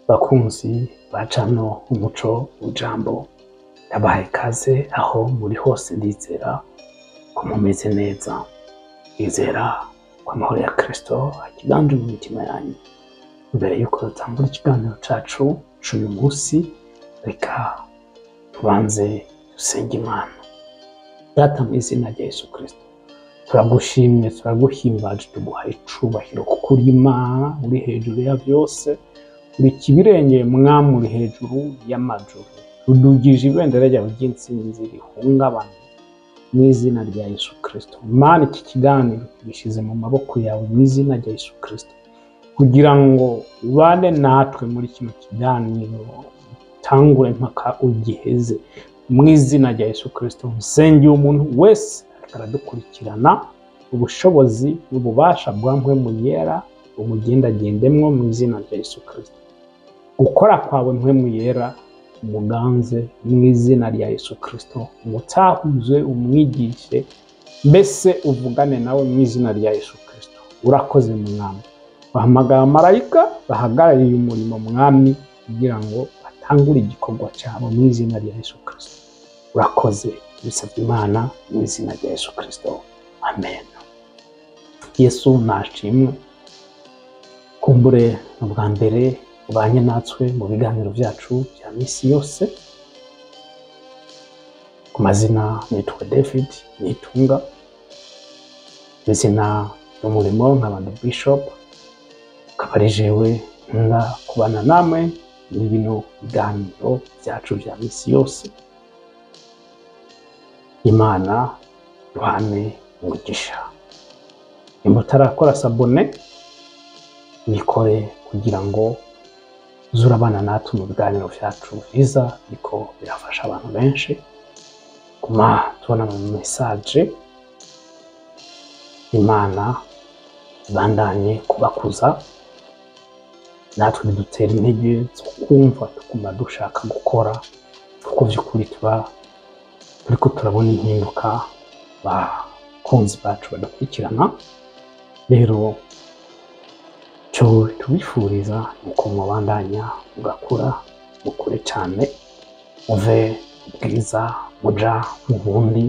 bakunzi bacano umuco w'ijambo ndabahaye ikaze aho muri hose ndizera ko mumeze neza ndizera ko amahoro ya kristo akiganje mu mitima yanyu mbere yuko dutangura ikiganiro cacu c'uyu munsi reka tubanze dusenge imana data mu izina rya yesu kristo turagushimye turaguhimbaje tuguhaye icubahiro kuko uri imana uri hejuru ya byose uri kibirengeye mwami uri hejuru y'amajuru rudugije ibendera ryawe ry'intsinzi rihungabana mu izina rya yesu kristo mana iki kiganiro tugishyize mu maboko yawe mu izina rya yesu kristo kugira ngo ubane natwe muri kino kiganiro utangure mpaka ugiheze mu izina rya yesu kristo nsengeye umuntu wese ariko aradukurikirana ubushobozi n'ububasha bwa mpwemu yera umugendagendemwo mu izina rya yesu kristo gukora kwawe mpwemu yera umuganze mu izina rya yesu kristo umutahuze umwigishe mbese uvugane nawe mu izina rya yesu kristo urakoze mwami bahamagara amarayika bahagarariye umurimo mwami kugira ngo batangure igikorwa cyabo mu izina rya yesu kristo urakoze bisabye imana mu izina rya yesu kristo amen yesu nashimwe kumbure ni ubwa mbere ubanye natwe mu biganiro byacu bya minsi yose ku mazina nitwa david nitunga izina ry'umurimo nk'abantu bishop akaba ari jewe nkunda kubana namwe muri bino biganiro byacu bya minsi yose imana duhane umugisha nimba utarakora sabone bikore kugira ngo uze urabana natwe mu biganiro byacu byiza ariko birafasha abantu benshi guma tubona mu mesaje imana ibandanye kubakuza natwe bidutera intege zo kumva tuguma dushaka gukora kuko by'ukuri tuba turiko turabona impinduka bakunzi bacu badakurikirana rero cyo tubifuriza nuko mubandanya mugakura mukure cyane muve bwiza muja mu bundi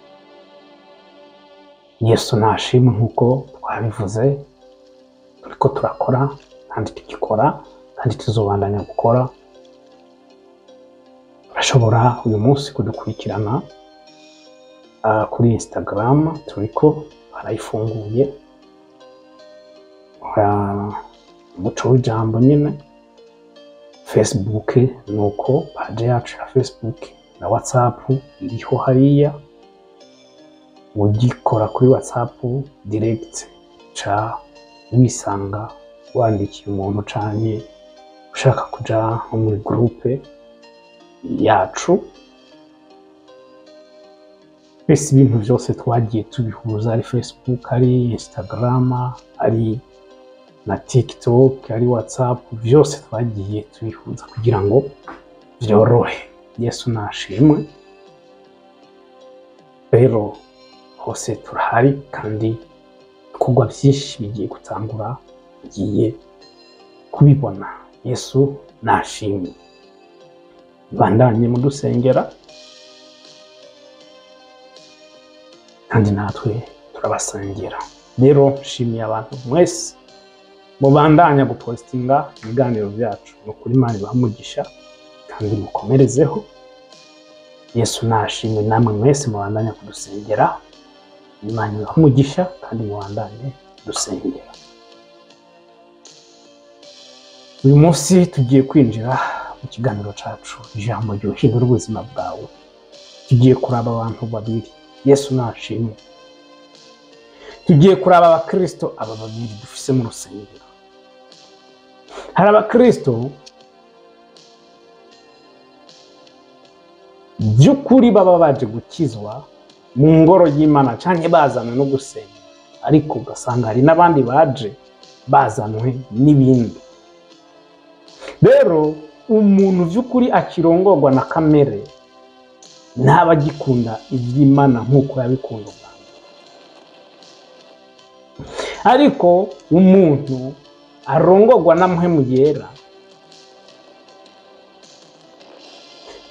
yesu nashimwe nk'uko twabivuze turiko turakora kandi tugikora kandi tuzobandanya gukora urashobora uyu munsi kudukurikirana ah, kuri instagram turiko barayifunguye Ah, umuco w'ijambo nyine facebook nuko paje yacu ya facebook na whatsapp iriho hariya ugikora kuri whatsapp direct ca wisanga wandikiye umuntu canke ushaka kuja nko muri groupe yacu mbese ibintu byose twagiye tubihuza ari facebook ari instagram ari na tiktok ari whatsapp byose twagiye tubihuza kugira ngo byorohe yesu nashimwe rero hose turahari kandi ibikorwa byinshi bigiye gutangura bigiye kubibona yesu nashimwe bandanye mudusengera kandi natwe turabasengera rero nshimiye abantu mwese mubandanya gupositinga ibiganiro byacu ni ukuri imana ibaha kandi mukomerezeho yesu nashimwe namwe mwese mubandanya kudusengera imana ibaha kandi mubandanye dusengera uyu munsi tugiye kwinjira mu kiganiro cyacu ijambo ryuhindura ubuzima bwawe tugiye kuraba abantu babiri yesu nashimwe tugiye kuraba abakirisito aba babiri dufise mu rusengero hari abakirisito by'ukuri baba baje gukizwa mu ngoro y'imana cyangwa bazanwe no gusenga ariko ugasanga hari n'abandi baje bazanwe n'ibindi rero umuntu by'ukuri akirongorwa na kamere ntaba agikunda iby'imana nk'uko yabikunda ubwa mbere ariko umuntu arongorwa na mpemu yera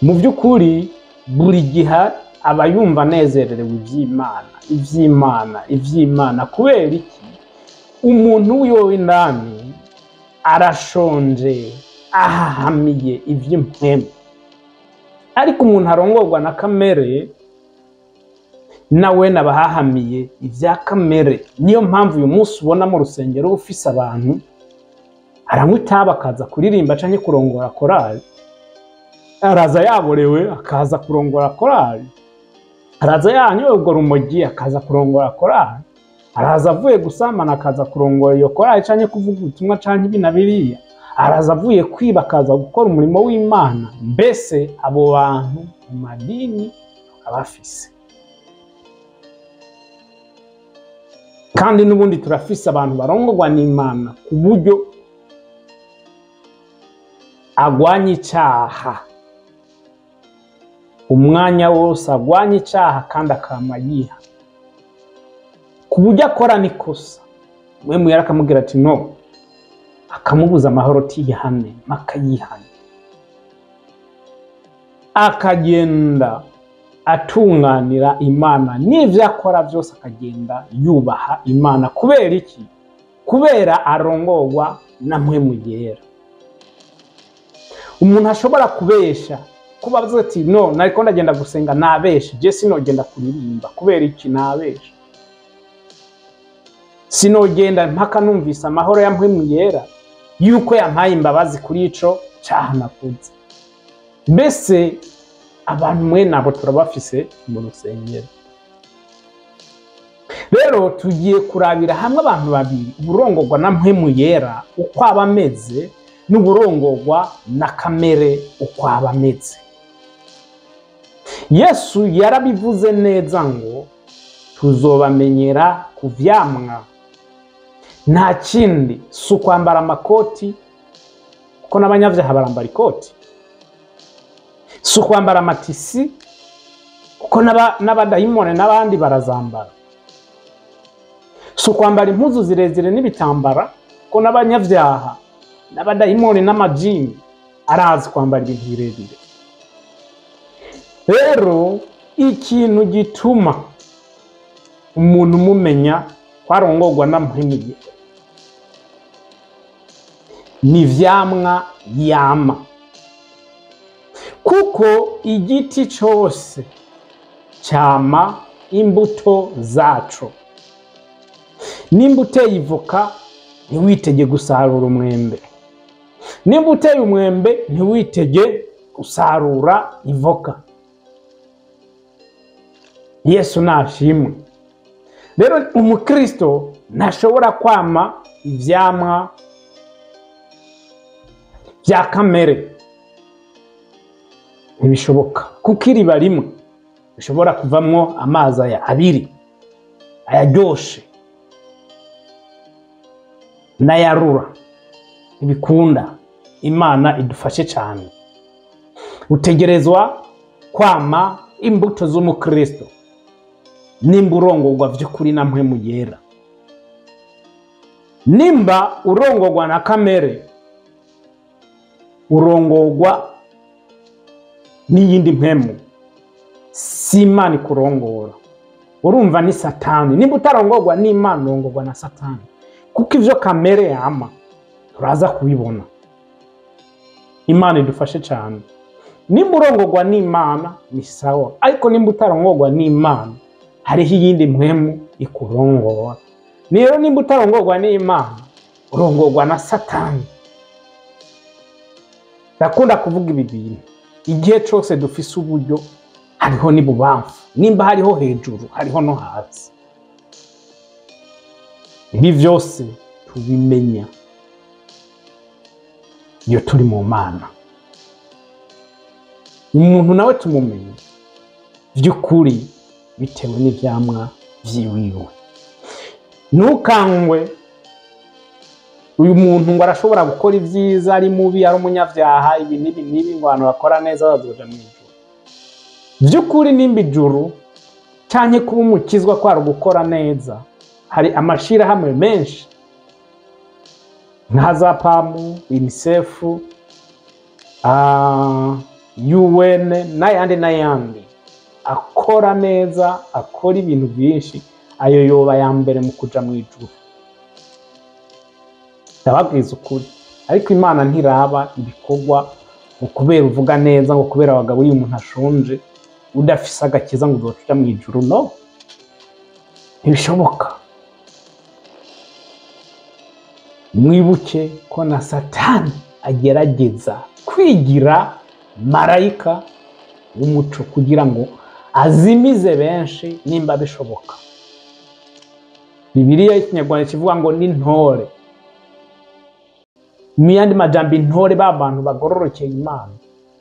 mu by'ukuri buri gihe aba yumva anezererewe iby'imana iby'imana iby'imana kubera iki umuntu wiwe w'indani arashonje ahahamiye iby'impwemu ariko umuntu arongorwa na kamere nawe nabahahamiye ibya kamere niyo mpamvu uyu munsi ubona mu rusengero ufise abantu aranywa itabi akaza kuririmba canke kurongora korali araza yaborewe akaza kurongora korali araza yanyoye urwo rumogi akaza kurongora korali araza avuye gusambana akaza kurongora iyo korali canke kuvuga ubutumwa canke ibi na biriya araza avuye kwiba akaza gukora umurimo w'imana mbese abo bantu mu madini abafise kandi n'ubundi turafise abantu barongorwa n'imana ku buryo agwanya icyaha umwanya wose agwanya icyaha kandi akama yiha ku buryo akora n'ikosa mwe muyara akamubwira ati no akamubuza amahoro tiyihane mpaka yihane akagenda atunganira imana n'ibyo akora byose akagenda yubaha imana kubera iki kubera arongorwa na mwe mugera umuntu ashobora kubesha kuba avuze ati no nariko ndagenda gusenga nabeshe je sinogenda kuririmba kubera iki nabeshe sinogenda mpaka numvise amahoro ya mpwemu yera yuko yampaye imbabazi kuri ico caha nakuze mbese abantu mwe nabo turabafise mu rusengero rero tugiye kurabira hamwe abantu babiri uburongorwa na mpwemu yera uko aba ameze n'uburongorwa na kamere uko aba ameze yesu yarabivuze neza ngo tuzobamenyera ku vyamwa nta kindi si ukwambara amakoti kuko n'abanyavyaha barambara ikoti si ukwambara amatisi kuko n'aba- n'abadayimone n'abandi barazambara si ukwambara impuzu zirezire n'ibitambara kuko n'abanyavyaha n'abadayimoni n'amajini arazi kwambara ibintu birebire rero ikintu gituma umuntu umumenya kwarongorwa na mpwimiye ni ivyamwa yama kuko igiti cose cyama imbuto zaco nimba uteye ivoka ntiwitege gusarura umwembe nimba uteye umwembe ntiwitege gusarura ivoka yesu nashimwe rero umukristo ntashobora kwama ivyamwa bya kamere ntibishoboka kuko iriba rimwe rishobora kuvamwo amazi aya abiri ayaryoshe n'ayarura ntibikunda imana idufashe cyane utegerezwa kwama imbuto z'umukristo nimba urongorwa by'ukuri na mpwemu yera nimba urongorwa na kamere urongorwa n'iyindi mpemu si imana ikurongora urumva ni satani nimba utarongorwa n'imana urongorwa na satani kuko ibyo kamere yama turaza kubibona imana idufashe cyane nimba urongorwa n'imana ni sawa ariko nimba utarongorwa n'imana hariho iyindi mpemu ikurongora rero nimba utarongorwa n'imana urongorwa na satani ndakunda kuvuga ibi bintu igihe cyose dufise uburyo hariho n'ibubamfu nimba hariho hejuru hariho no hasi ibi byose tubimenya iyo turi mu mana umuntu nawe tumumenya by'ukuri bitewe n'ibyamwa byiwiwe ntukangwe uyu muntu ngo arashobora gukora ibyiza ari mubi ari umunyabyaha ibi n'ibi n'ibi ngo abantu bakora neza bazoja mu ijuru by'ukuri nimba ijuru cyane kuba umukizwa kwari gukora neza hari amashirahamwe menshi nka za pamu unicef ah, UN n'ayandi n'ayandi akora neza akora ibintu byinshi ayo yoba ya mbere mu kuja mu ijuru ndababwiza ukuri ariko imana ntiraba ibikorwa ngo kubera uvuga neza ngo kubera abagabo iyo umuntu ashonje udafise agakiza ngo uzoca uja mu ijuru no ntibishoboka mwibuke ko na satani agerageza kwigira marayika w'umuco kugira ngo azimize benshi nimba bishoboka bibiliya y'ikinyarwanda kivuga ngo ni ntore mu yandi majambo intore ba bantu bagororokeye imana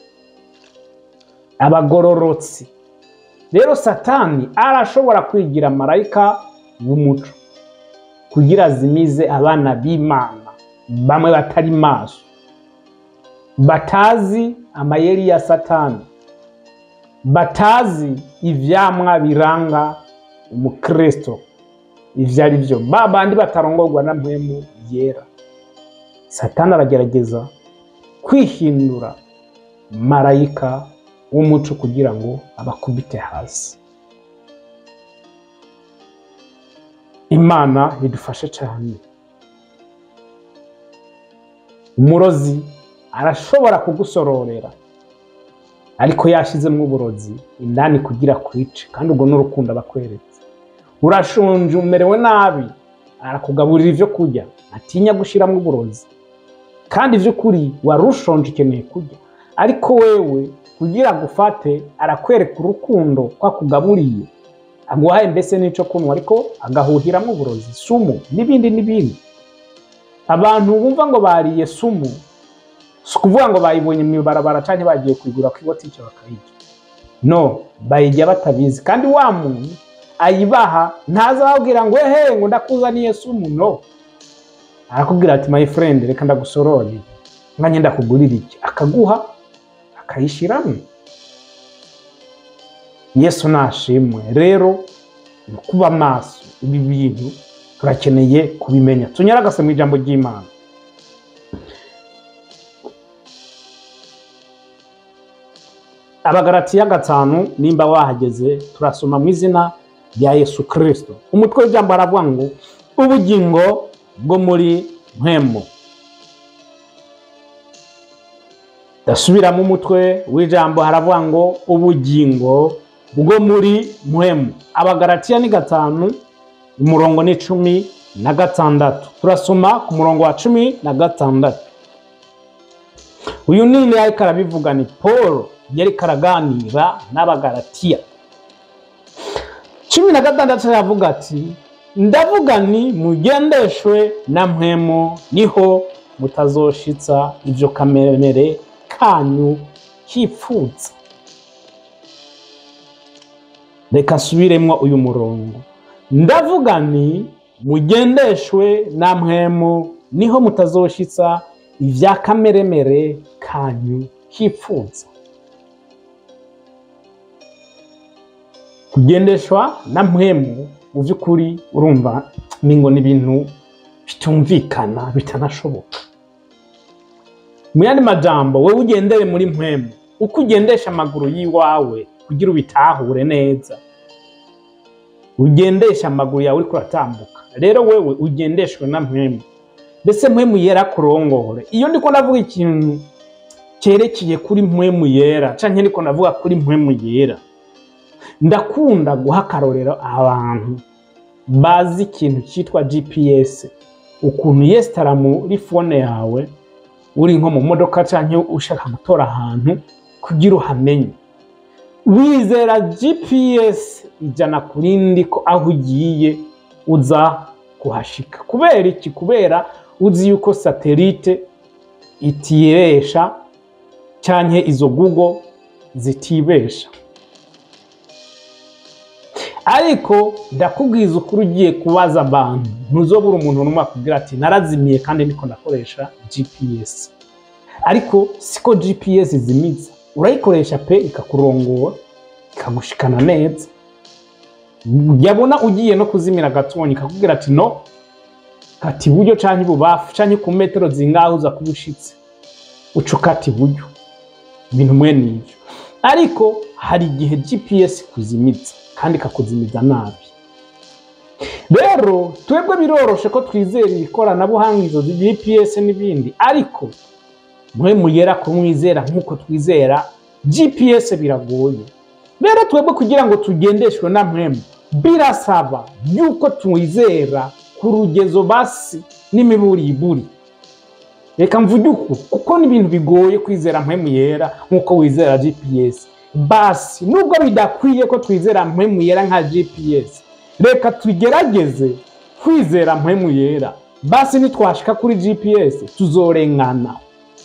abagororotsi rero satani arashobora kwigira marayika w'umuco kugira azimize abana b'imana bamwe batari maso batazi amayeri ya satani batazi ivyamwa biranga umukristo ivyo ari vyo ba bandi batarongorwa na mpwemu yera satani aragerageza kwihindura marayika w'umuco kugira ngo abakubite hasi imana idufashe cyane umurozi arashobora kugusororera ariko yashizemo uburozi indani kugira kwice kandi ubwo n'urukundo aba akweretse urashonje umerewe nabi arakugaburira ibyo kurya atinya gushyiramo uburozi kandi iby'ukuri wari ushonje ukeneye kurya ariko wewe kugira agufate arakwereka urukundo ko akugaburiye aguhaye mbese n'icyo kunywa ariko agahuhiramo uburozi sumu n'ibindi n'ibindi abantu bumva ngo bariye sumu si ukuvuga ngo bayibonye mu ibarabara cyangwa bagiye kuyigura ku ibotike bakayirya no bayirya batabizi kandi wa muntu ayibaha ntazababwira ngo ehe ngo ndakuzaniye sumu no arakubwira ati my friend reka ndagusorore nkanye ndakugurira iki akaguha akayishyiramo yesu nashimwe rero ni kuba maso ibi bintu turakeneye kubimenya tunyaragase mu ijambo ry'imana abagaratiya gatanu nimba wahageze turasoma mu izina rya yesu kirisito umutwe w'ijambo aravuga ngo ubugingo bwo muri mpemu ndasubiramo umutwe w'ijambo haravuga ngo ubugingo bwo muri mpemu abagaratiya ni gatanu umurongo ni cumi na gatandatu turasoma ku murongo wa cumi na gatandatu uyu nini ariko arabivuga ni paul yariko araganira n'abagaratiya cumi na gatandatu aravuga ati ndavuga ni mugendeshwe na mpemu niho mutazoshitsa ibyo kamere kanyu kipfutsa reka nsubiremo uyu murongo ndavuga ni mugendeshwe na mpemu niho mutazoshitsa ibya kameremere kanyu kipfutsa kugendeshwa na mpemu mu by'ukuri urumva ni ngo ni ibintu bitumvikana bitanashoboka mu yandi majambo wowe ugendere muri mpemu uko ugendesha amaguru y'iwawe kugira ubitahure neza ugendesha amaguru yawe uriko uratambuka rero wewe ugendeshwe na mpemu mbese mpemu yera kurongore iyo ndiko ndavuga ikintu cyerekeye kuri mpemu yera canke ndiko ndavuga kuri mpemu yera ndakunda guha akarorero abantu bazi ikintu cyitwa gps ukuntu yesitara muri fone yawe uri nko mu modoka cyangwa ushaka gutora ahantu kugira uhamenye wizera gps ijana ku rindi ko aho ugiye uza kuhashika kubera iki kubera uzi yuko satelite itibesha cyangwa izo google zitibesha ariko ndakubwiza ukuri ugiye kubaza abantu ntuzobura umuntu n'umwe akubwira ati narazimiye kandi niko ndakoresha gps ariko siko gps zimiza urayikoresha pe ikakurongora ikagushikana neza yabona ugiye no kuzimira agatubonye ikakubwira ati no kati iburyo canke ibubafu canke ku metero zingaho uza kuba ushitse uca ukata iburyo ibintu mwene ivyo ariko hari igihe gps kuzimiza kandi ikakuzimiza nabi rero twebwe biroroshe ko twizera ikoranabuhanga izo gps n'ibindi ariko mwe mugera kumwizera nk'uko twizera gps biragoye rero twebwe kugira ngo tugendeshwe na mwemu birasaba yuko twizera ku rugezo basi n'imiburiburi reka mvuge uku kuko ni ibintu bigoye kwizera mpemu yera nk'uko wizera gps basi nubwo bidakwiye ko twizera mpemu yera nka gps reka tugerageze kwizera mpemu yera basi nitwashika kuri gps tuzorengana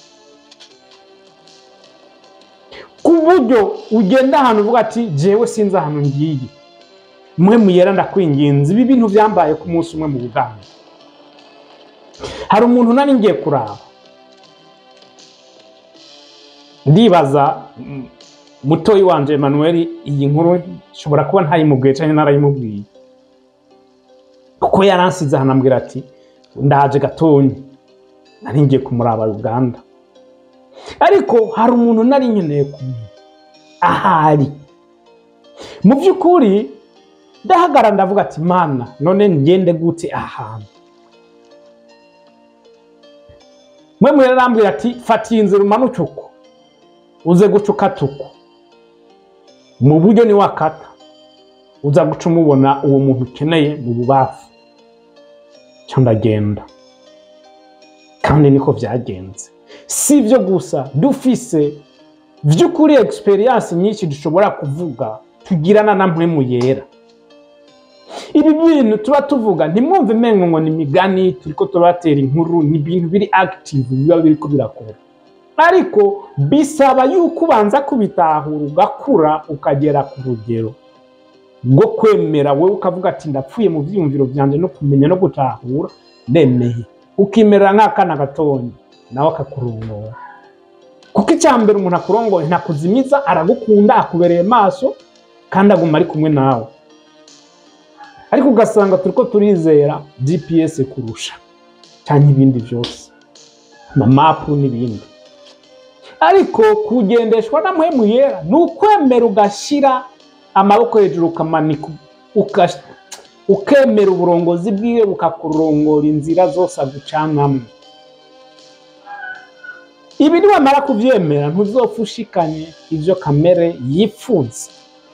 ku buryo ugenda ahantu uvuga ati jewe sinzi ahantu ngiye mpemu yera ndakwinginze ibi bintu byambaye ku munsi umwe mu buganga hari umuntu nari ngiye kuraba ndibaza mm, mutoyi wanje Emmanuel iyi nkuru nshobora kuba ntayimubwiye cyangwa narayimubwiye kuko yaransize ahantu ambwira ati ndaje gatonyi nari ngiye kumuraba Uganda ariko hari umuntu nari nkeneye kumenya ahari mu by'ukuri ndahagarara ndavuga ati mana none ngende gute ahantu mwe mwere arambwira ati fata iyi nzira umanuke uko uze guca ukata uko mu buryo ni wakata uza guca umubona uwo muntu ukeneye mu bubafu cyo ndagenda kandi niko byagenze si ibyo gusa dufise by'ukuri egisperiyanse nyinshi dushobora kuvuga tugirana na mpemu yera ibi bintu tuba tuvuga ntimwumve mengo ngo ni imigani turiko turabatera inkuru ni ibintu biri active biba biriko birakora ariko bisaba yuko ubanza kubitahura ugakura ukagera ku rugero rwo kwemera wowe ukavuga ati ndapfuye mu byiyumviro byanjye no kumenya no gutahura nemeye ukimerera nk'akana gatonya nawe akakurongora kuko icya mbere umuntu akurongoye ntakuzimiza aragukunda akubereye maso kandi aguma ari kumwe nawe ariko ugasanga turiko turizera gps kurusha cyangwa ibindi byose amamapu n'ibindi ariko kugendeshwa na mpemu yera ni ukwemera ugashyira amaboko hejuru ukamanika uka- ukemera uburongozi bwiwe bukakurongora inzira zose agucanamo ibi niwamara kubyemera ntuzopfa ushikanye ibyo kamere yifuza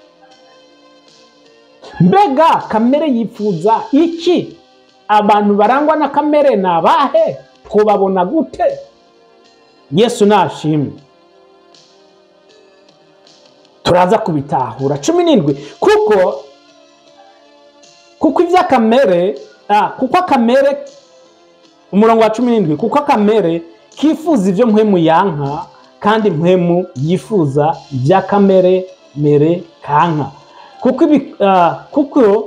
mbega kamere yifuza iki abantu barangwa na kamere ni abahe twubabona gute yesu nashimwe turaza kubitahura cumi n'indwi kuko kuko iby'akamere ah, kuko akamere umurongo wa cumi n'indwi kuko akamere kifuza ibyo mpwemu yanka kandi mpwemu yifuza iby'akamere mere kanka kuko ibi ah, kuko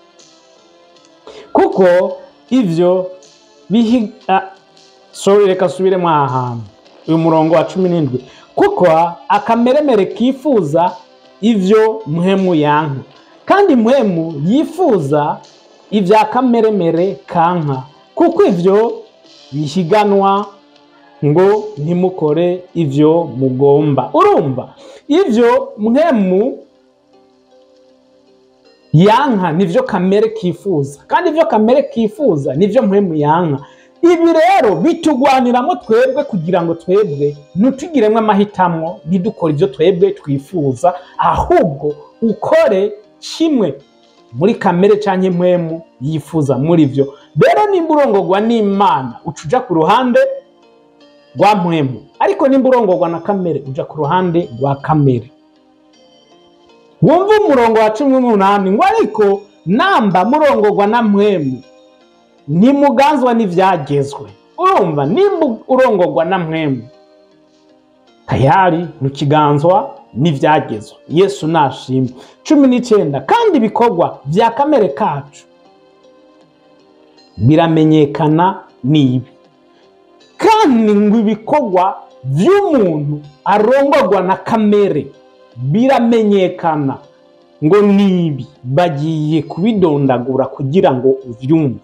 kuko ivyo bihi ah, sorry reka subiremo aha hantu uyu murongo wa cumi n'indwi kuko akameremere kifuza ivyo mpwemu yanka kandi mpwemu yifuza ibya kameremere kanka kuko ivyo bihiganwa ngo ntimukore ivyo mugomba urumva ivyo mpwemu yanka nivyo kamere kifuza kandi ivyo kamere kifuza nivyo mpwemu yanka ibi rero bitugwaniramo twebwe kugira ngo twebwe ntitugiremo amahitamo ntidukore ibyo twebwe twifuza ahubwo ukore kimwe muri kamere cyangwa impwemu yifuza muri byo rero nimba urongorwa n'imana uca uja ku ruhande rwa mpwemu ariko nimba urongorwa na kamere uja ku ruhande rwa kamere wumva umurongo wa cumi n'umunani ngo ariko namba murongorwa na mpwemu ntimuganzwa n'ibyagezwe urumva nimba urongorwa na mpwemu tayari ntukiganzwa n'ibyagezwe yesu nashimwe cumi n'icyenda kandi ibikorwa bya kamere kacu biramenyekana n'ibi kandi ngo ibikorwa by'umuntu arongorwa na kamere biramenyekana ngo nibi bagiye kubidondagura kugira ngo ubyumve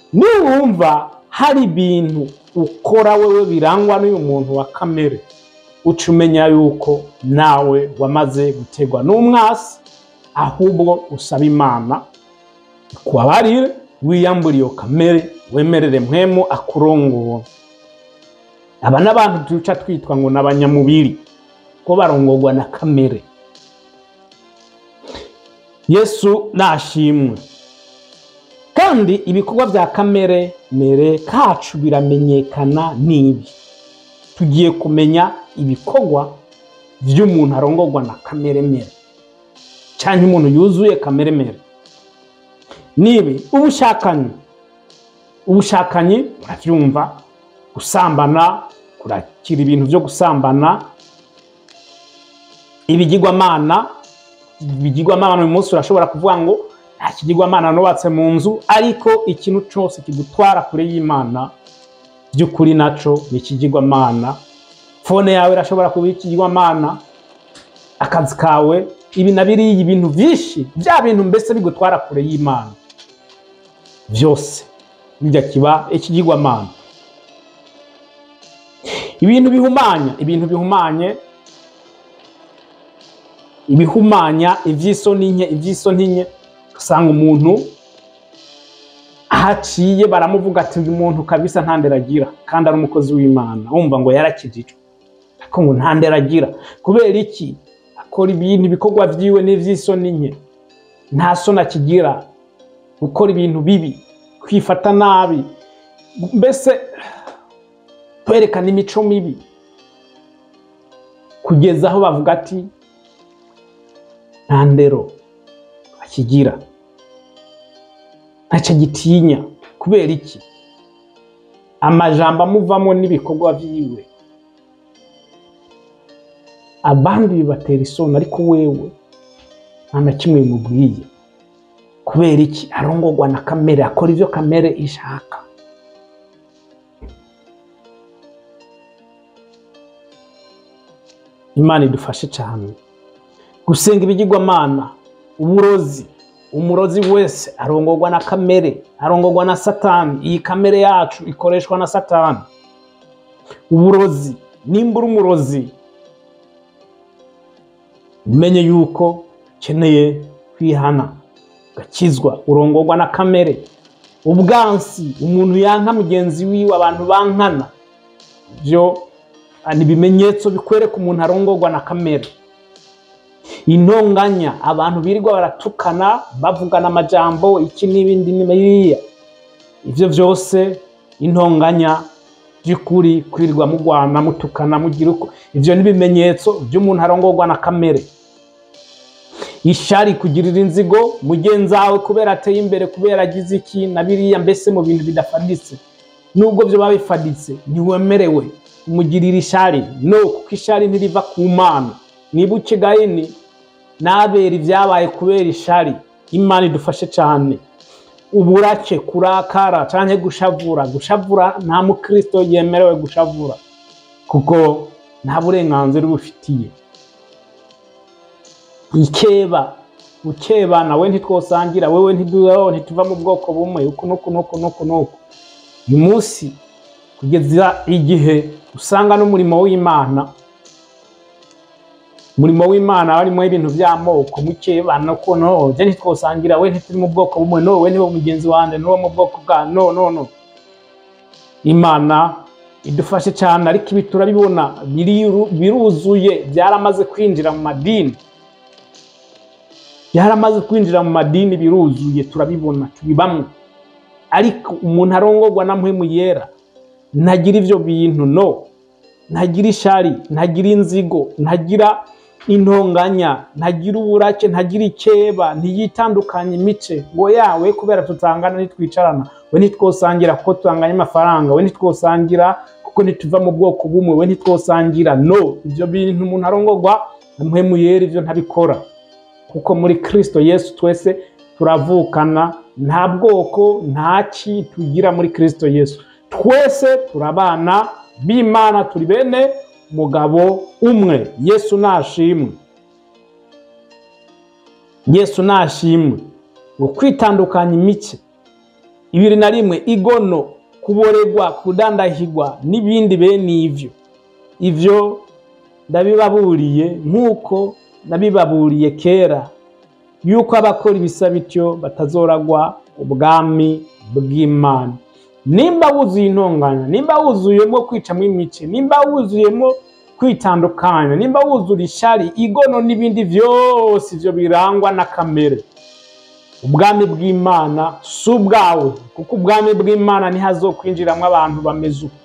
niwumva hari ibintu ukora wewe birangwa n'uyu muntu wa kamere uca umenya yuko nawe wamaze gutegwa n'umwasi ahubwo usaba imana kubabarire wiyambure iyo kamere wemerere mpwemu akurongora aba n'abantu duca twitwa ngo ni abanyamubiri ko barongorwa na kamere yesu nashimwe kandi ibikorwa bya kamere mere kacu biramenyekana n'ibi tugiye kumenya ibikorwa by'umuntu arongorwa na kamere mere cyangwa umuntu yuzuye kamere mere nibi ubushakanyi ubushakanyi urabyumva gusambana kurakira ibintu byo gusambana ibigirwamana ibigirwamana uyu munsi urashobora kuvuga ngo nta kigirwamana nubatse mu nzu ariko ikintu cyose kigutwara kure y'imana by'ukuri naco ni ikigirwamana fone yawe irashobora kuba ikigirwamana akazi kawe ibi na biriya ibintu byinshi bya bintu mbese bigutwara kure y'imana byose bijya kiba ikigirwamana ibintu bihumanya ibintu bihumanye ibihumanya iby'isoni nke iby'isoni nke usanga umuntu ahaciye baramuvuga ati uyu muntu kabisa nta ndera agira kandi ari umukozi w'imana wumva ngo yarakijijwe ariko ngo nta ndera agira kubera iki akora ibintu ibikorwa byiwe n'iby'isoni nke nta soni akigira gukora ibintu bibi kwifata nabi mbese kwerekana imico mibi kugeza aho bavuga ati nta ndero akigira ntacyo gitinya kubera iki amajambo amuvamo n'ibikorwa byiwe abandi bibatera isoni ariko wewe nta na kimwe bimubwiye kubera iki arongorwa na kamere akora ibyo kamere ishaka imana idufashe cyane gusenga ibigirwamana uburozi umurozi wese arongorwa na kamere arongorwa na satani iyi kamere yacu ikoreshwa na satani uburozi nimba uri umurozi umenye yuko ukeneye kwihana ugakizwa urongorwa na kamere ubwansi umuntu yanka mugenzi wiwe abantu bankana byo ni ibimenyetso bikwereka umuntu arongorwa na kamere intonganya abantu birirwa baratukana bavugana amajambo iki n'ibindi n'ibiriya ibyo byose intonganya by'ukuri kwirirwa mugwana mutukana mugira uko ibyo ni ibimenyetso by'umuntu arongorwa na kamere ishari kugirira inzigo mugenzi wawe kubera ateye imbere kubera agize iki na biriya mbese mu bintu bidafaditse nubwo byo biba bifaditse ntiwemerewe kumugirira ishari no kuko ishari ntiriva ku mana niba ukigayini nabera ibyabaye kubera ishari imana idufashe cyane uburake kurakara cyangwa gushavura gushavura nta mukristo yemerewe gushavura kuko nta burenganzira ubufitiye ikeba ukeba nawe ntitwosangira wewe ntituva mu bwoko bumwe uku nuku nuku nuku nuku uyu munsi kugeza igihe usanga n'umurimo w'imana umurimo w'imana harimo ibintu by'amoko mukebana ko no je ntitwosangira we ntituri mu bwoko bumwe no we niwo mugenzi wanjye niwo mu bwoko bwa no no no imana idufashe cyane ariko ibi turabibona biruzuye byaramaze kwinjira mu madini byaramaze kwinjira mu madini biruzuye turabibona tubibamwe ariko umuntu arongorwa na mpwemu yera ntagira ibyo bintu no ntagira ishari ntagira inzigo ntagira intonganya ntagira uburake ntagira ikeba ntiyitandukanye imice ngo yawe kubera tutangana ntitwicarana we ntitwosangira kuko tutanganya amafaranga we ntitwosangira kuko ntituva mu bwoko bumwe we ntitwosangira no ibyo bintu umuntu arongorwa mpwemu yera ibyo ntabikora kuko muri kirisito yesu twese turavukana nta bwoko nta ki tugira muri kirisito yesu twese turabana b'imana turi bene umugabo umwe yesu nashimwe yesu nashimwe ngo kwitandukanya imice ibiri na rimwe igono kuboregwa kudandahigwa n'ibindi bene ivyo ivyo ndabibaburiye nk'uko nabibaburiye kera yuko abakora ibisa bityo batazoragwa ubwami bw'imana nimba wuzuye intonganya nimba wuzuyemo kwicamo imice nimba wuzuyemo kwitandukanya nimba wuzura ishari igono n'ibindi byose ibyo birangwa na kamere ubwami bw'imana si ubwawe kuko ubwami bw'imana ntihazokwinjiramo abantu bameze uko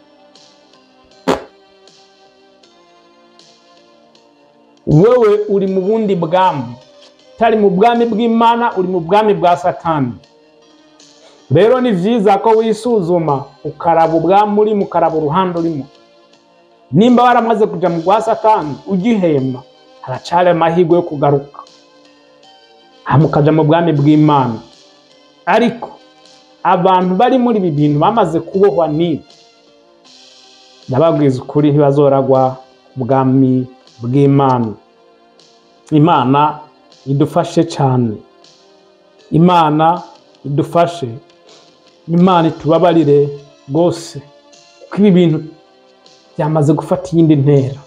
wowe uri mu bundi bwami utari mu bwami bw'imana uri mu bwami bwa satani rero ni byiza ko wisuzuma ukaraba ubwami urimo ukaraba uruhande urimo nimba waramaze kujya mu rwa satani ugihema haracari amahirwe yo kugaruka hama ukajya mu bwami bw'imana ariko abantu bari muri ibi bintu bamaze kubohwa n'ibi ndababwiza ukuri ntibazoragwa ubwami bw'imana imana idufashe cyane imana idufashe imana itubabarire rwose kuko ibi bintu byamaze gufata iyindi ntera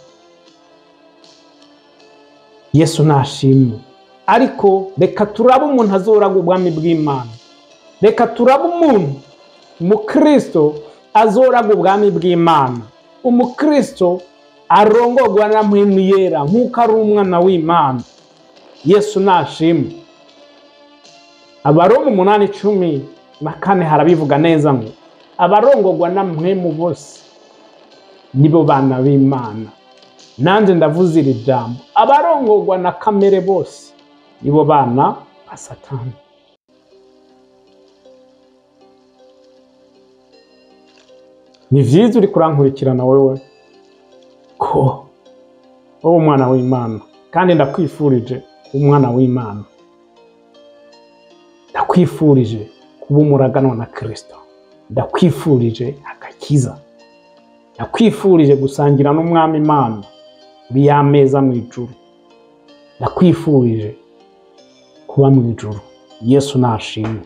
yesu nashimwe ariko reka turabe umuntu azoraga ubwami bw'imana reka turabe umuntu umukristo azoraga ubwami bw'imana umukristo arongorwa na mpwemu yera nk'uko ari umwana w'imana yesu nashimwe abaroma umunani icumi na kane harabivuga neza ngo abarongorwa na mpwemu bose nibo bana b'imana nanjye ndavuze iri jambo abarongorwa na kamere bose nibo bana ba satani ni byiza uri kurankurikirana wowe ko wowe umwana w'imana kandi ndakwifurije kuba umwana w'imana ndakwifurije kuba umuraganwa na kirisito ndakwifurije agakiza ndakwifurije gusangira n'umwami imana uri ya meza mu ijuru ndakwifurije kuba mu ijuru yesu nashimwe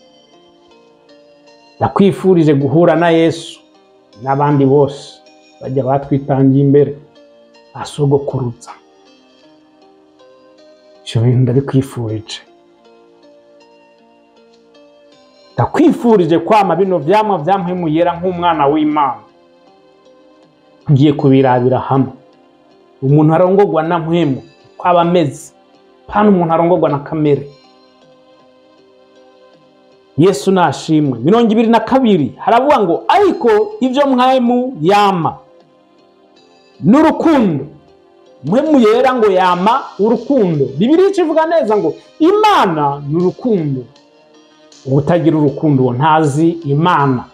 ndakwifurije guhura na yesu n'abandi bose bajya batwitangiye imbere asogokurutsa ibyo bintu ndabikwifurije ndakwifurije kwama bino vyamwa vyampwemuyera nk'umwana w'imana tugiye kubirabira hamwe umuntu arongorwa na mpwemu ko aba ameze pana umuntu arongorwa na kamere yesu nashimwe mirongo ibiri na kabiri haravuga ngo ariko ibyo mwemu yama n'urukundo mpwemu yera ngo yama urukundo bibiri ikivuga neza ngo imana ni urukundo ubutagira urukundo uwo ntazi imana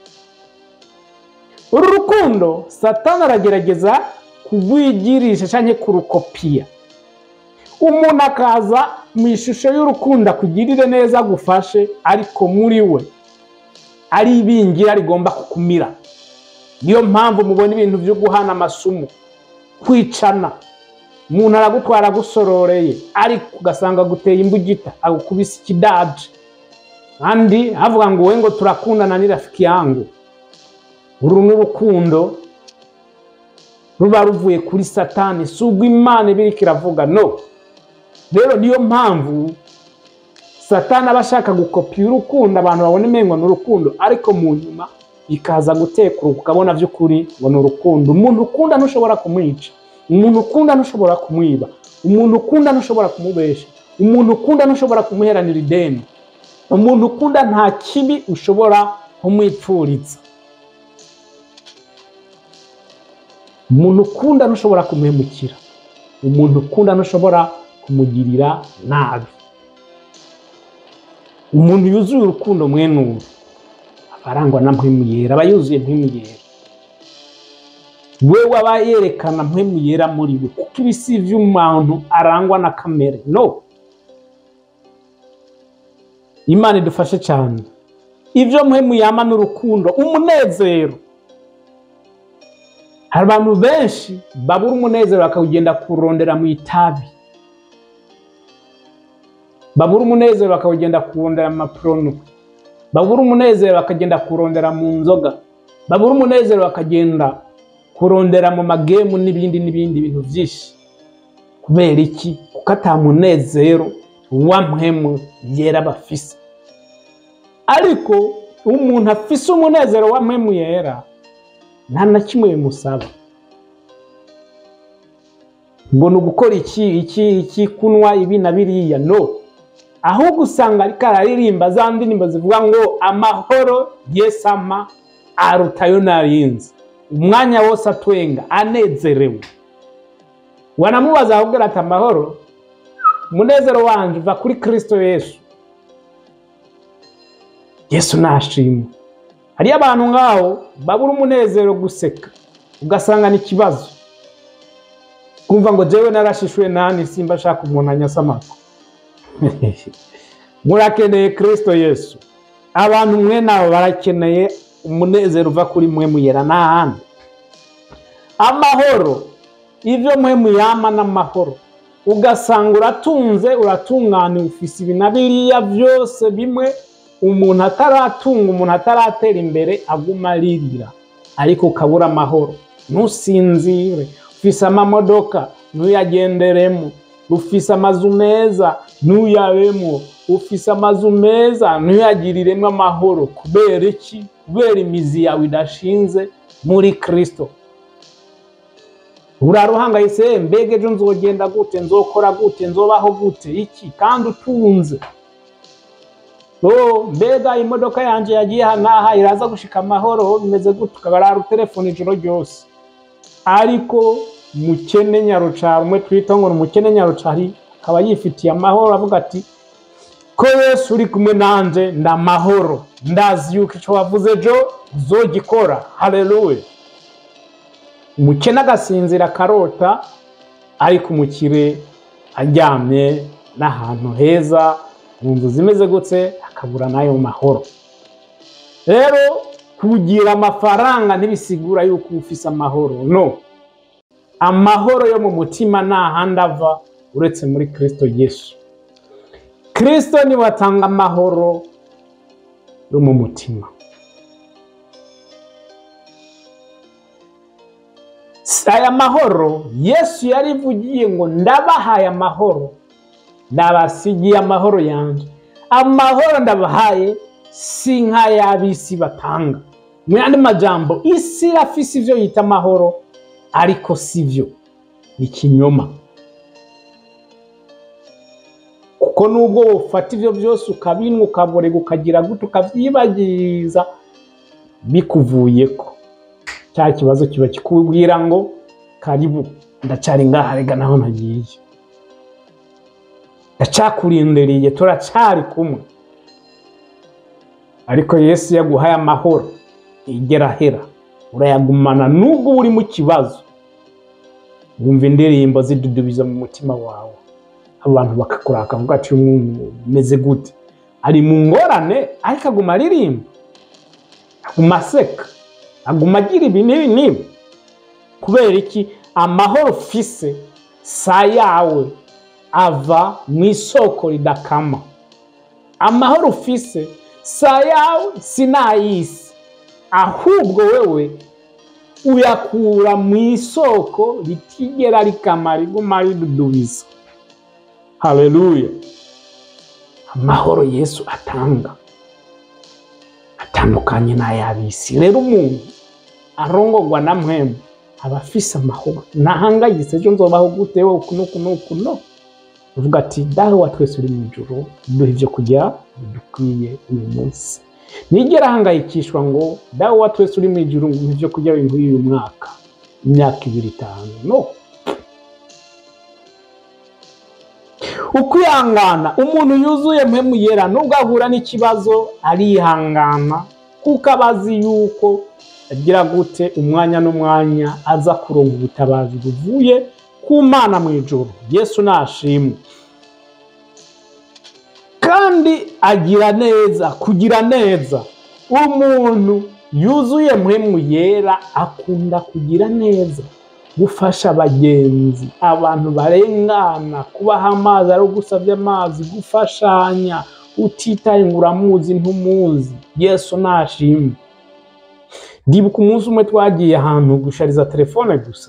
uru rukundo satani aragerageza kurwigirisha cyangwa kurukopiya umuntu akaza mu ishusho y'urukundo akugirire neza agufashe ariko muri we ari ibingira rigomba kukumira niyo mpamvu mubona ibintu byo guhana amasumu kwicana umuntu aragutwara agusororeye ariko ugasanga aguteye imbugita agukubise ikidaje kandi havuga ngo we ngo turakundana ni rafiki yangu uru ni urukundo ruba ruvuye kuri satani si ubwo imana ibirika iravuga no rero niyo mpamvu satani aba ashaka gukopiya urukundo abantu babona imengo ni urukundo ariko mu nyuma ikaza gutekura ukabona by'ukuri ngo ni urukundo umuntu ukunda ntushobora kumwica umuntu ukunda ntushobora kumwiba umuntu ukunda ntushobora kumubesha umuntu ukunda ntushobora kumuheranira ideni umuntu ukunda nta kibi ushobora kumwipfuritsa umuntu ukunda ntushobora kumuhemukira umuntu ukunda ntushobora kumugirira nabi umuntu yuzuye urukundo mwene ubu aba arangwa na mpwemu yera aba yuzuye mpwemu yera we aba yerekana mpwemu yera muri we kuko ibi si iby'umuntu arangwa na kamere no imana idufashe cyane ibyo mpwemu yama n'urukundo umunezero hari abantu benshi babura umunezero bakawugenda kurondera mu itabi babura umunezero bakawugenda kurondera mu maporono babura umunezero bakagenda kurondera mu nzoga babura umunezero bakagenda kurondera mu magemu n'ibindi n'ibindi bintu byinshi kubera iki kuko ata munezero wa mpemu yera bafise ariko umuntu afise umunezero wa mpemu yera nta na kimwe bimusaba ngo ni ugukora iki iki iki kunywa ibi na biriya no ahubwo usanga ariko araririmba za ndirimbo zivuga ngo amahoro yesu ama arutayo narinzi umwanya wose atwenga anezerewe wanamubaza ahubwo ati amahoro umunezero wanje uva kuri kirisito yesu yesu nashimwe hariyo abantu ngaho babura umunezero guseka ugasanga ni ikibazo kumva ngo jewe narashishwe nani simba ashaka umuntu anyasamako murakeneye kirisito yesu abantu mwe nabo barakeneye umunezero uva kuri mwe muyera n'ahandi amahoro ibyo mwe muyama n'amahoro ugasanga uratunze uratunganiwe ufise ibi na biriya byose bimwe umuntu ataratunga umuntu ataratera imbere aguma aririra ariko ukabura amahoro ntusinzire ufise amamodoka ntuyagenderemo ufise amazu meza ntuyabemo ufise amazu meza ntuyagiriremo amahoro kubera iki kubera imizi yawe idashinze muri kirisito uraruhangayitse mbega ejo nzogenda gute nzokora gute nzobaho gute iki kandi utunze oh mbega imodoka yanjye yagiye aha n'aha iraza gushika amahoro bimeze gute ukabarara utelefone ijoro ryose ariko mukene nyarucari umwe twita ngo ni umukene nyarucari akaba yifitiye amahoro avuga ati ko yesu uri kumwe nanje ndamahoro ndazi yuko icyo wavuze ejo uzogikora haleluya umukene agasinzira akarota ariko umukire aryamye n'ahantu heza mu nzu zimeze gutse akabura n'ayo mahoro rero kugira amafaranga ntibisigura yuko uba ufise amahoro no amahoro yo mu mutima nta handi ava uretse muri kirisito yesu kirisito niwe atanga amahoro yo mu mutima aya mahoro yesu yarivugiye ngo ndabahaye amahoro ndabasigiye amahoro yanjye amahoro ndabahaye si nk'ay'ab'isi batanga mu yandi majambo isi irafise ibyo yita amahoro ariko si byo ni ikinyoma kuko nubwo ufata ibyo byose ukabinwa ukaborega ukagira gute ukabyibagiriza bikuvuye ko cya kibazo kiba kikubwira ngo karibu ndacari ngaha rega naho nagiye ndacakurindiriye turacari kumwe ariko yesu yaguhaye amahoro igera ahera urayagumana nubwo uri mu kibazo wumva indirimbo zidudubiza mu mutima wawe abantu bakakuraka bakavuga ati uyu muntu umeze gute ari mu ngorane ariko aguma aririmba aguma aseka aguma agira ibi n'ibi n'ibi kubera iki amahoro ufise sa yawe ava mu isoko ridakama amahoro ufise sa yawe si n'ay'isi ahubwo wewe uyakura mu isoko ritigera rikama riguma ridudubiza haleluya amahoro yesu atanga atandukanye n'ay'ab'isi rero umuntu arongorwa na mwemwe aba afise amahoro ntahangayitse ejo nzobaho gute wowe uku n'uku n'uku no uvuga ati dawe wa twese uri mu ijoro duha ibyo kurya bidukwiye uyu munsi nigera ahangayikishwa ngo dawe wa twese uri mu ijoro ngo ibyo kurya binkwiye uyu mwaka imyaka ibiri itanu no ukwihangana umuntu yuzuye mpemu yera nubwo ahura n'ikibazo arihangana kuko aba azi yuko agira gute umwanya n'umwanya aza kuronga ubutabazi buvuye ku mana mu ijoro yesu nashimwe kandi agira neza kugira neza umuntu yuzuye mpemu yera akunda kugira neza gufasha abagenzi abantu barengana kubaha amazi ari ugusabye amazi gufashanya utitaye ngo uramuzi ntumuzi yesu nashimwe ndibuka umunsi umwe twagiye ahantu gushariza telefone gusa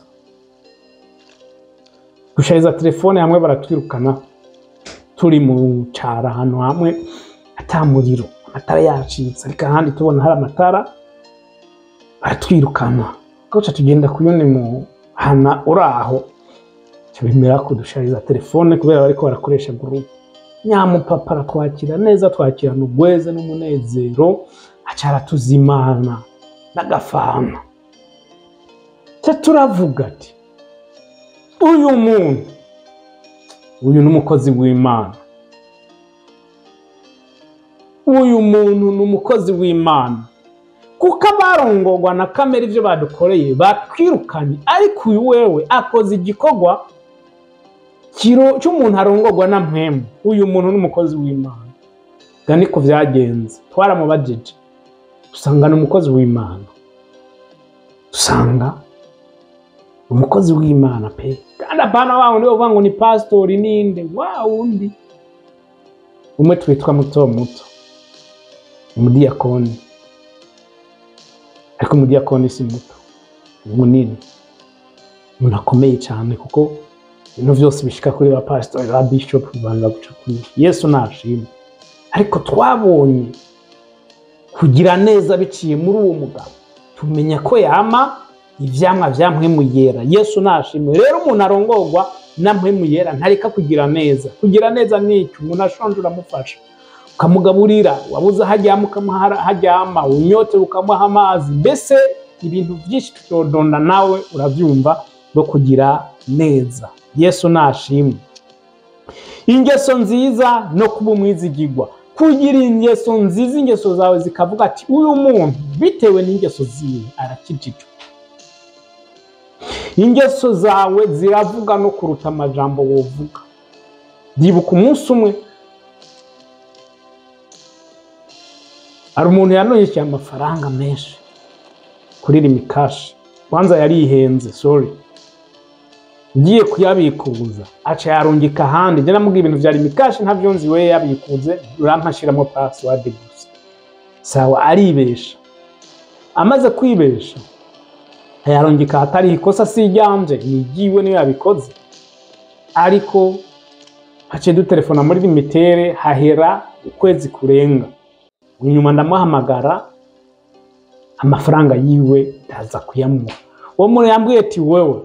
gushariza telefone hamwe baratwirukana turi mu cara ahantu hamwe ata muriro amatara yacitse ariko ahandi tubona hari amatara baratwirukana koca tugenda ku yundi muhana uri aho bemera kudushariza telefone kubera bariko barakoresha gurupe nyamupapa aratwakira neza twakirana ubweze n'umunezero aca aratuzimana n'agafana ca turavuga ati uyu muntu uyu ni umukozi w'imana uyu muntu ni umukozi w'imana kuko abarongorwa na kamera ibyo badukoreye batwirukanye ariko uyu wewe akoze igikorwa kiro cy'umuntu arongorwa na mpemu uyu muntu ni umukozi w'imana ga niko byagenze twaramubajije dusanga ni umukozi w'imana dusanga umukozi w'imana pe kandi apana wa wundi bavuga ngo ni pasitori ninde wa wundi umwe twitwa muto muto umudiyakoni ariko umudiyakoni si muto ni munini umuntu akomeye cyane kuko ibintu byose bishika kuri ba pasitori ba bishopu bibanza guca kuri yesu nashimwe ariko twabonye kugira neza biciye muri uwo mugabo tumenya ko yama ivyamwa vya mpwemu yera yesu nashimwe rero umuntu arongorwa na mpwemu yera ntareka kugira neza kugira neza nicyo umuntu ashonje uramufasha ukamugaburira wabuze aho aryama ukamuha aho aryama unyote ukamuha amazi mbese ibintu byinshi tutodonda nawe urabyumva no kugira neza yesu nashimwe ingeso nziza no kuba umwizigirwa kugira ingeso nziza ingeso zawe zikavuga ati uyu muntu bitewe n'ingeso ziwe arakijijwe ingeso zawe ziravuga no kuruta amajambo wovuga ndibuka umunsi umwe hari umuntu yanonyeshyeye amafaranga menshi kuri rimikashi kwanza yarihenze sorry ngiye kuyabikuza aca yarungika ahandi njye namubwiye ibintu vya rimikashi ntavyo nzi we yabikuze urampashiramo password gusa sawa aribesha amaze kwibesha ayarungika ahatari ikosa si iryanje ni igiwe niyo yabikoze ariko haciye dutelefona muri limitere hahera ukwezi kurenga inyuma ndamuhamagara amafaranga yiwe ndaza kuyamuha uwo muntu yambwiye ati wewe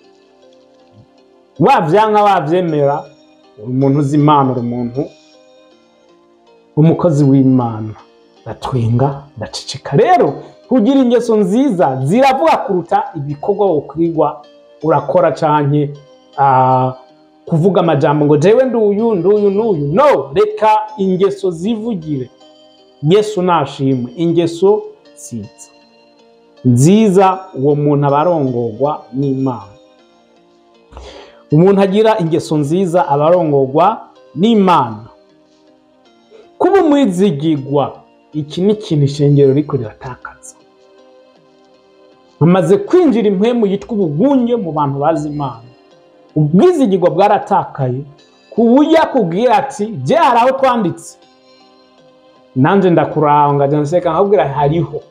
wavyanka wavyemera uri umuntu uzi imana uri umuntu umukozi w'imana ndatwenga ndaceceka rero kugira ingeso nziza ziravuga kuruta ibikorwa wokwigwa urakora canke ah, kuvuga amajambo ngo jewe nduyu nduyu n'uyu no reka ingeso zivugire yesu nashimwe ingeso nziza nziza uwo muntu aba arongorwa n'imana umuntu agira ingeso nziza aba arongorwa n'imana kuba umwizigirwa iki ni ikintu ishengero riko riratakaza hamaze kwinjira impwemu yitwa ubugunge mu bantu bazi imana ubwizigirwa bwaratakaye ku buryo akubwira ati je hari aho twanditse nanje ndakuraba ngaja nseka nkabwira hariho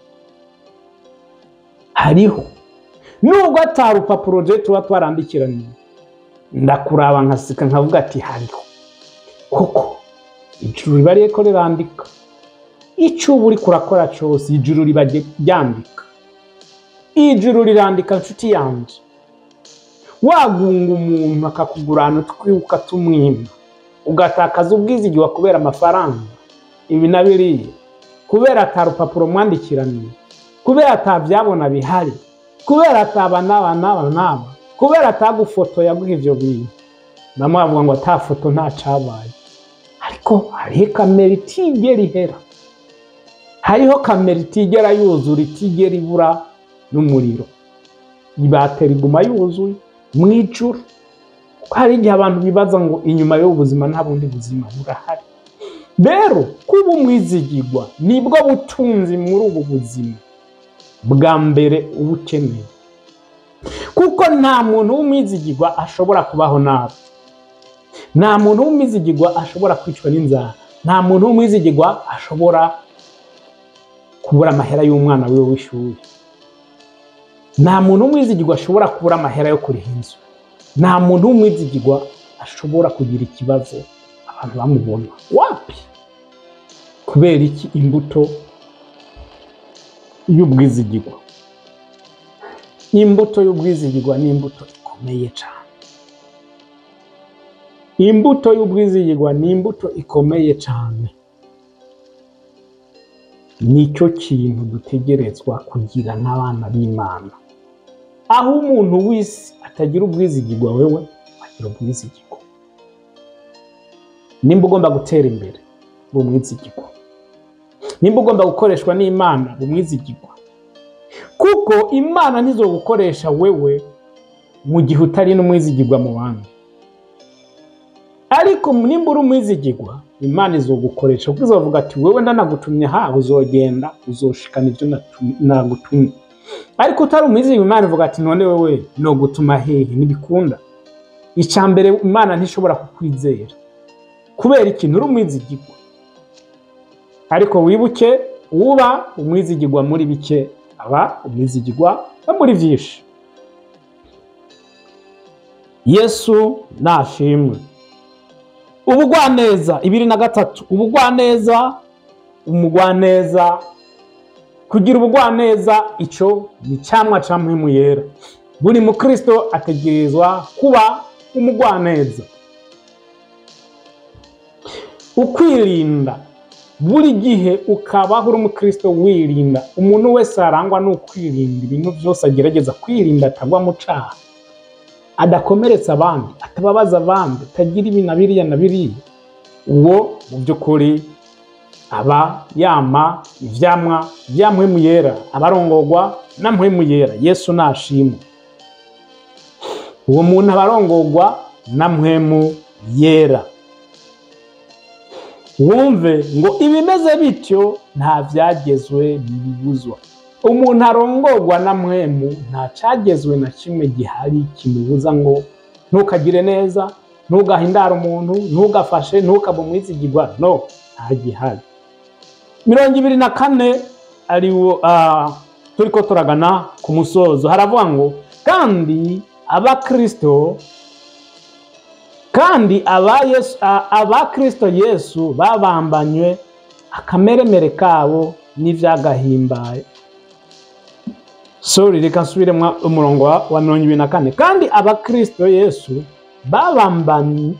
hariho nubwo atari urupapuro je tuba twarandikiraniye ndakuraba nkaseka nkavuga ati hariho koko ijuru riba ririko rirandika icyo uba uriko urakora cyose ijuru riba ryandika ijuru rirandika nshuti yanje wagunga umuntu akakugurana utwibuka tumwima ugatakaza ubwizigirwa kubera amafaranga ibi na biriya kubera ata rupapuro mwandikiraniye kubera ata byabona bihari kubera ataba n'aba n'aba n'aba kubera atagufoto yaguha ivyo bintu namwe bavuga ngo ata foto nta cabaye ariko hariho kamera itigera ihera hariho kamera itigera yuzura itigera ibura n'umuriro ibatera iguma yuzuye mu ijuru kuko hari igihe abantu bibaza ngo inyuma y'ubu buzima nta bundi buzima burahari rero kuba umwizigirwa nibwo butunzi muri ubu buzima bwa mbere uba ukeneye kuko nta muntu w'umwizigirwa ashobora kubaho nabi nta muntu w'umwizigirwa ashobora kwicwa n'inzara nta muntu w'umwizigirwa ashobora kubura amahera y'umwana wiwe w'ishuri nta muntu w'umwizigirwa ashobora kubura amahera yo kuriha inzu nta muntu w'umwizigirwa ashobora kugira ikibazo abantu bamubona wapi kubera iki imbuto y'ubwizigirwa imbuto y'ubwizigirwa ni imbuto ikomeye cyane imbuto y'ubwizigirwa ni imbuto ikomeye cyane nicyo kintu dutegerezwa kugira nk'abana b'imana aho umuntu wese atagira ubwizigirwa wewe agira ubwizigirwa nimba ugomba gutera imbere bumwizigirwa nimba ugomba gukoreshwa n'imana bumwizigirwa kuko imana ntizo gukoresha wewe mu gihe utari n'umwizigirwa mu bandi ariko nimba uri umwizigirwa imana izogukoresha kuko izovuga ati wewe ndanagutumye ha uzogenda uzoshikana ibyo nagutumye ariko utari umwizigirwa imana ivuga ati none wewe no gutuma hehe ntibikunda icya mbere imana ntishobora kukwizera kubera ikintu uri umwizigirwa ariko wibuke uba umwizigirwa muri bike aba umwizigirwa no muri byinshi yesu nashimwe ubugwaneza ibiri na gatatu ubugwaneza umugwaneza kugira ubugwaneza icyo ni icyamwa cya mpemu yera buri mukristo ategerezwa kuba umugwaneza ukwirinda buri gihe ukabaho uri umukristo wirinda umuntu wese arangwa n'ukwirinda ibintu byose agerageza kwirinda atagwa mu cyaha adakomeretsa abandi atababaza abandi atagira ibi na biriya na biriya uwo mu by'ukuri aba yama ivyamwa bya mpwemu yera abarongorwa na mpwemu yera yesu nashimwe uwo muntu abarongorwa na mpwemu yera wumve ngo ibimeze bityo nta byagezwe ntibibuzwa umuntu arongorwa na mwemu nta cyagezwe na kimwe gihari kimubuza ngo ntukagire neza ntugahindare umuntu ntugafashe ntukabe umwizigirwa no nta gihari mirongo ibiri na kane ariwo turi ko turagana ku musozo haravuga ngo kandi abakristo kandi abakristo yesu babambanywe akameremere kabo n'ibyagahimbaye sori reka nsubiremo umurongo wa mirongo ibiri na kane kandi abakristo yesu babambanye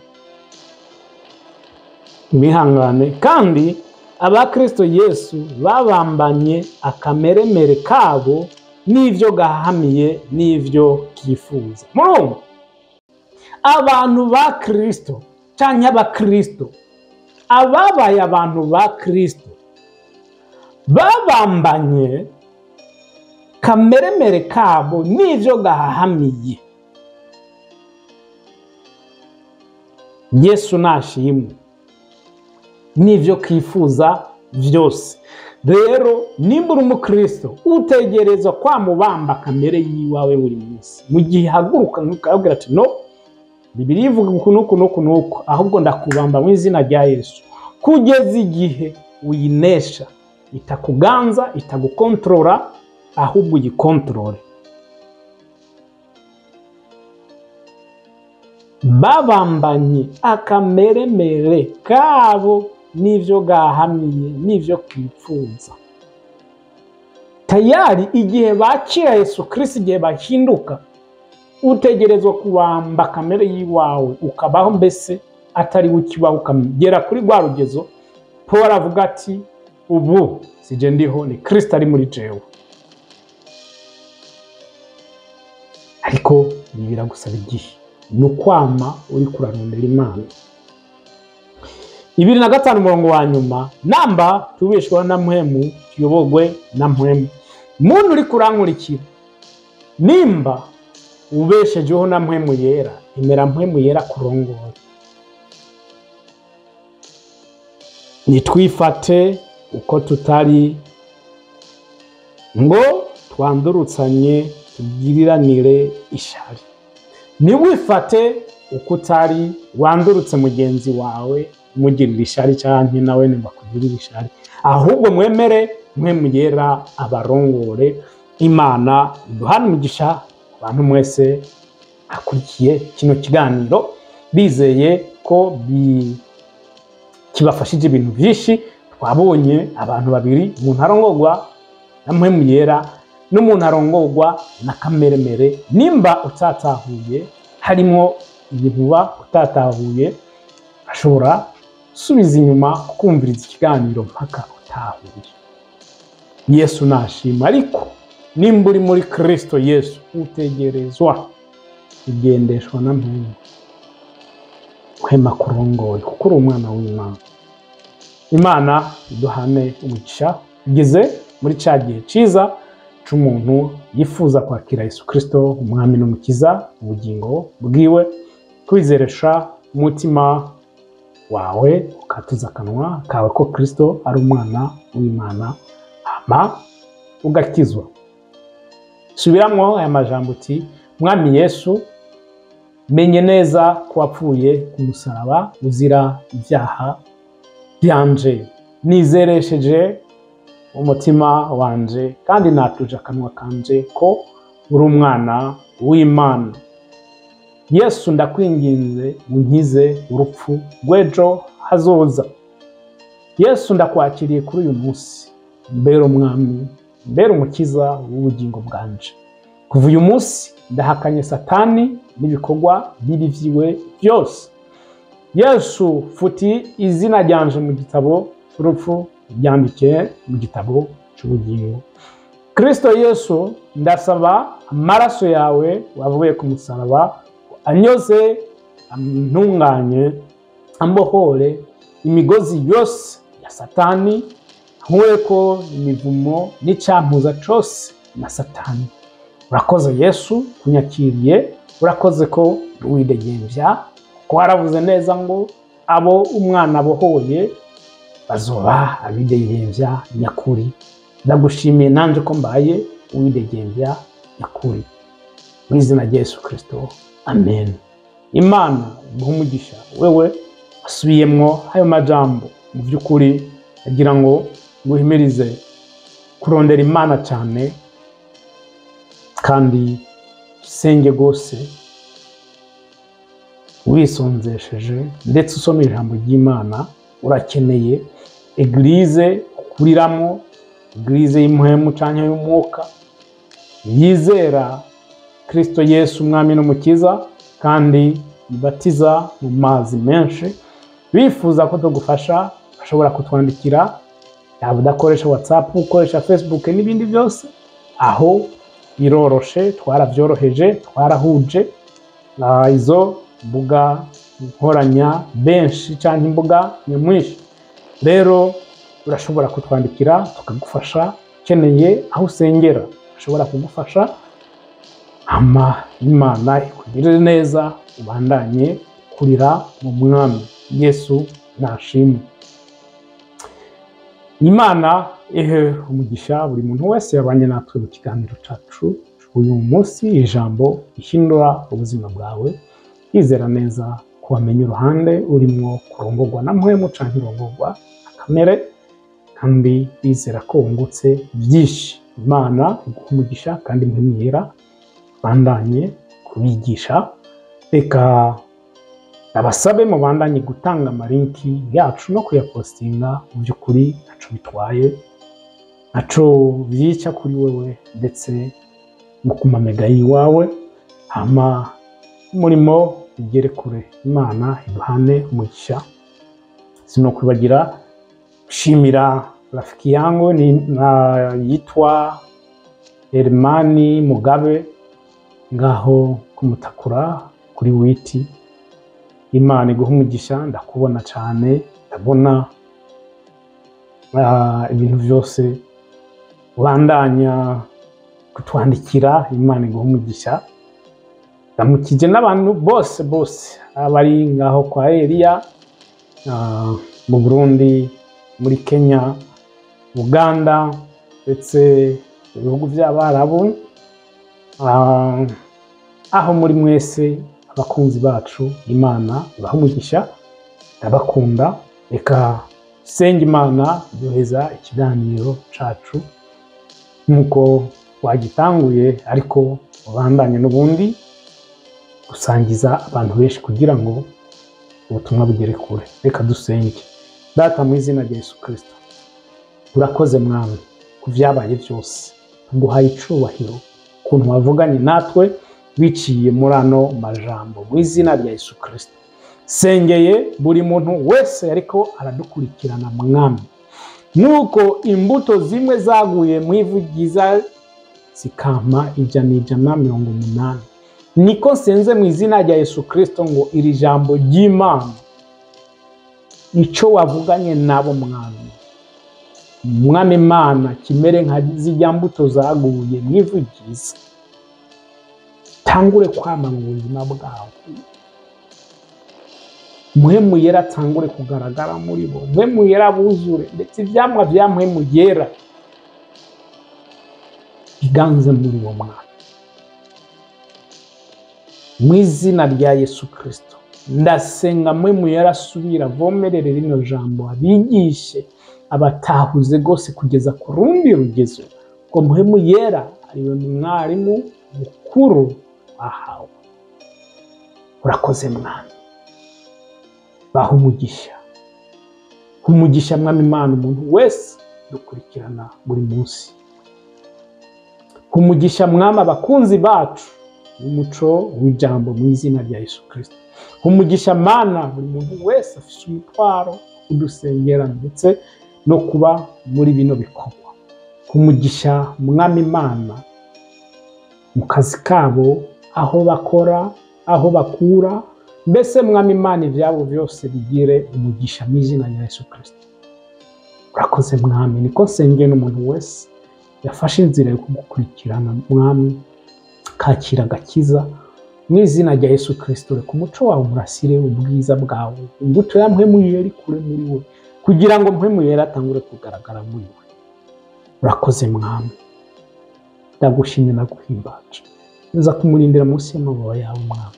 mwihangane kandi abakristo yesu babambanye akameremere kabo n'ibyo gahamiye n'ibyo kifuza murumva abantu ba kirisito cyangwa abakirisito ababaye abantu ba kirisito babambanye kameremere kabo n'ibyo gahahamiye yesu nashimwe n'ibyo kifuza byose rero nimba uri umukristo utegereza kwamubamba kamere y'iwawe buri munsi mu gihe haguruka ukabwira ati no bibiri ivuga uku n'uku n'uku n'uku ahubwo ndakubamba mu izina rya yesu kugeza igihe uyinesha itakuganza itagukontorora ahubwo uyikontorore babambanye akameremere kabo n'ibyo gahamiye n'ibyo kipfuza tayari igihe bakira yesu kirisi igihe bahinduka utegerezwa kubamba kamere y'iwawe ukabaho mbese atari ukibaho ukagera kuri rwa rugezo paul avuga ati ubu sije ndiho ni kirisita ari muri jewe ariko ibi biragusaba igihe ni ukwama uri kurarondera imana ibiri na gatanu umurongo wa nyuma namba tubeshwaho na muhemu tuyobogwe na muhemu muntu uri kurankurikira nimba ubeshejeho na mpwemu yera imera mpwemu yera kurongora nitwifate uko tutari ngo twandurutsanye tugiriranire ishari ntiwifate uko utari wandurutse mugenzi wawe umugirira ishari cyangwa nawe ntibakugirire ishari ahubwo mwemere mpwemu yera abarongore imana iduhana umugisha abantu mwese akurikiye kino kiganiro bizeye ko bi- kibafashije ibintu byinshi twabonye abantu babiri umuntu arongorwa na mpwemu yera n'umuntu arongorwa na kameremere nimba utatahuye harimo ibintu uba utatahuye ashobora gusubiza inyuma kumviriza ikiganiro mpaka utahuye yesu nashima ariko nimba uri muri kristo yesu utegerezwa kugendeshwa na mpwemu uhema kurongoye kuko uri umwana w'imana imana iduhane umugisha tugeze muri cya gihe cyiza cy'umuntu yifuza kwakira yesu kirisito umwami n'umukiza ubugingo bwiwe kwizeresha umutima wawe ukatuza akanwa kawe ko kirisito ari umwana w'imana hama ugakizwa subiramo aya majambo uti mwami yesu menye neza ko wapfuye ku musaraba uzira ibyaha byanje nizeresheje umutima wanje kandi natuje akanwa kanje ko uri umwana w'imana yesu ndakwinginze unkize urupfu rw'ejo hazoza yesu ndakwakiriye kuri uyu munsi mbere umwami mbere umukiza w'ubugingo bwanje kuva uyu munsi ndahakanye satani n'ibikorwa bibi vyiwe byose yesu futi izina ryanje mu gitabo cy'urupfu ryandike mu gitabo cy'ubugingo kristo yesu ndasaba amaraso yawe wavuye ku musaraba anyoze antunganye ambohore imigozi yose ya satani nkureko imivumo n'icyampuza cyose na satani urakoze yesu kunyakiriye urakoze ko widegembya kuko waravuze neza ngo abo umwana abohoye bazoba abidegembya nyakuri ndagushimiye nanjye ko mbaye uwidegembya nyakuri mu izina rya yesu kirisito amen imana iguha umugisha wewe wasubiyemwo ayo majambo mu by'ukuri agira ngo nguhimirize kurondera imana cyane kandi usenge rwose wisonzesheje ndetse usoma ijambo ry'imana urakeneye egirize ukuriramo egirize y'umuhemu cyangwa y'umwuka yizera kirisito yesu umwami n'umukiza kandi ibatiza mu mazi menshi bifuza ko tugufasha bashobora kutwandikira yaba udakoresha watsapu ukoresha fesibuke n'ibindi byose aho biroroshe twarabyoroheje twarahuje Ah, izo mbuga nkoranya benshi cyangwa imbuga nyamwinshi rero urashobora kutwandikira tukagufasha ukeneye aho usengera ashobora kugufasha ama imana ikugirire neza ubandanye kurira mu mwami yesu nashimwe imana ihe umugisha buri muntu wese yabanye natwe mu kiganiro cyacu uyu munsi ijambo rihindura ubuzima bwawe yizera neza ko wamenya uruhande urimo kurongorwa na mpwemu cyangwa irongorwa na kamere kandi bizera ko wungutse byinshi imana iguha umugisha kandi mpemyera bandanye kubigisha reka abasabe mubandanye gutanga amalinki yacu no kuyapostinga mu by'ukuri ntaco bitwaye ntaco byica kuri wewe ndetse mu kumamega yiwawe hama umurimo ugere kure imana iduhane umugisha sino kwibagira gushimira rafiki yangu ni na yitwa Hermani Mugabe ngaho kumutakura kuri witi imana iguha umugisha ndakubona cyane ndabona ah, ibintu byose ubandanya kutwandikira imana iguha umugisha ndamukije n'abantu bose bose abari ngaho kwa Eliya ah, mu Burundi muri Kenya Uganda ndetse ibihugu by'abarabu ah, aho muri mwese abakunzi bacu imana ibaha umugisha ndabakunda reka senga imana duheza ikiganiro cacu nk'uko wagitanguye ariko ubandanye n'ubundi gusangiza abantu benshi kugira ngo ubutumwa bugere kure reka dusenge data mu izina rya yesu kirisito urakoze mwami ku byabaye byose tuguhaye icubahiro ukuntu wavuganye natwe biciye muri ano majambo mu izina rya yesu kirisito sengeye buri muntu wese ariko aradukurikirana mwami nuko imbuto zimwe zaguye mu ivu ryiza zikama ijana ijana mirongo umunani niko nsenze mu izina rya yesu kirisito ngo iri jambo ry'imana icyo wavuganye nabo mwami umwami imana kimere nka zijya mbuto zaguye mu ivu ryiza tangure kwama mu buzima bwawe muhemu yera atangure kugaragara muri bo muhemu yera buzure ndetse ibyamwa bya muhemu yera biganze muri bo mwana mu izina rya yesu kirisito ndasenga muhemu yera asubira avomerere rino jambo abigishe abatahuze rwose kugeza ku rundi rugezo ngo muhemu yera ariwe mwarimu mukuru wahawe urakoze mwana baha umugisha umugisha mwami imana umuntu wese dukurikirana buri munsi umugisha mwami abakunzi bacu umuco w'ijambo mu izina rya yesu kirisito umugisha mana buri muntu wese afite umutwaro udusengera ndetse no kuba muri bino bikorwa umugisha mwami imana mu kazi kabo aho bakora aho bakura mbese mwami imana ibyabo byose bigire umugisha mu izina rya yesu kirisito urakoze mwami niko nsengeye n'umuntu wese yafashe inzira yo kugukurikirana mwami kakira agakiza mu izina rya yesu kirisito reka umuco wawe umurasire ubwiza bwawe imbuto ya mpwemuyere ari kure muri we kugira ngo mpwemuyere atangure kugaragara muri we urakoze mwami ndagushimye naguhimbaje nza kumurindira munsi y'amababa yawe mwami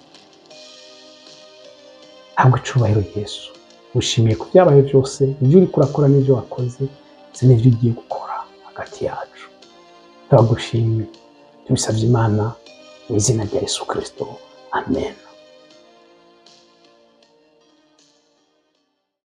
ntabwo icubahiro yesu ushimiye ku byabaye byose ibyo uri kurakora n'ibyo wakoze ndetse n'ibyo ugiye gukora hagati yacu turagushimye tubisabye imana mu izina rya yesu kirisito amen